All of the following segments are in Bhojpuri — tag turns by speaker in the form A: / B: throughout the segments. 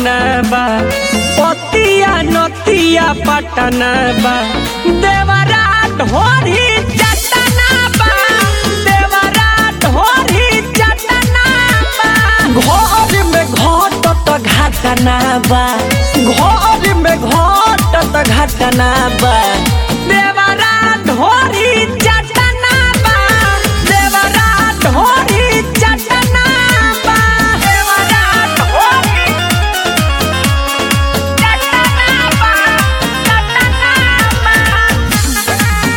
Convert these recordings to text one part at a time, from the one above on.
A: घटना बा पतिया नतिया पटना बा देवरा ढोरी चटना बा देवरा ढोरी चटना बा घर में घटत घटना बा घर में घटत घटना बा देवरा ढोरी चटना बा देवरा ढोरी चटना बा देवरा ढोरी चटना बा चटना बा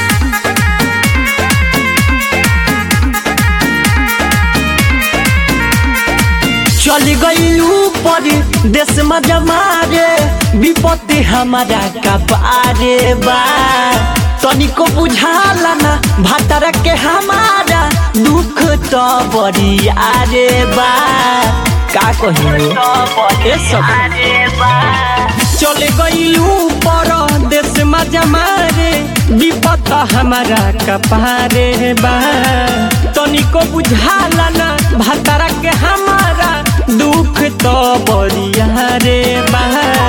A: चली गई ऊपर देश में जमारे विपत्ति हमारा कपारे बा तनिको बुझाला ना भतर के हमारा दुख तो बड़ी आरे बा का कही ए सब चले गई ऊपर देश में जमारे विपत हमारा कपारे बा तनिको बुझाला ना भतरा के हमारा दुख तो बरिया रे बा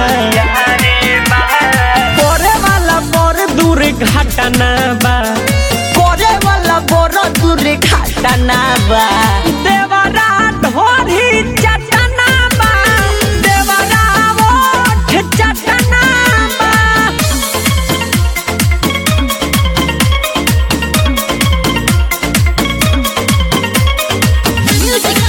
A: करे वाला बड़ दूर घटना बा करे वाला बड़ दूर घटना बा देवरा ढोरी चटना बा देवरा ओठ चटना बा
B: Music.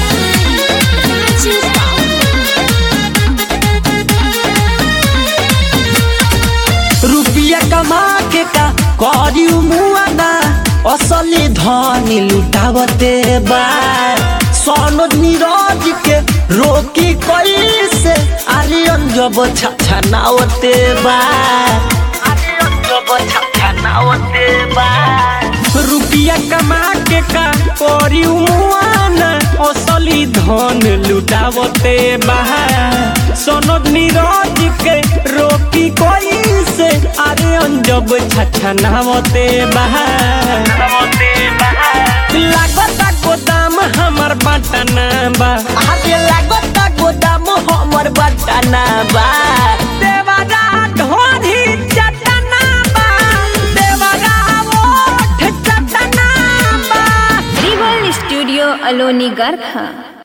A: रुपया कमा के का करी मुआना असली धनी लुटावते बा सनोज नीरज के रोकी कैसे आर्यन जब छछनावते बा आर्यन जब छछनावते बा रुपया कमा के का करी मुआना असली धन लुटावते बा सनोज नीरज के रोकी कैसे अरे अंजब छछनावते बहा लागता गोदाम हमर बटना बा अरे लागता गोदाम हमर बटना बा देवरा ढोरी चटना बा देवरा ओठ चटना बा
B: Rival Studio Aloni Garkha.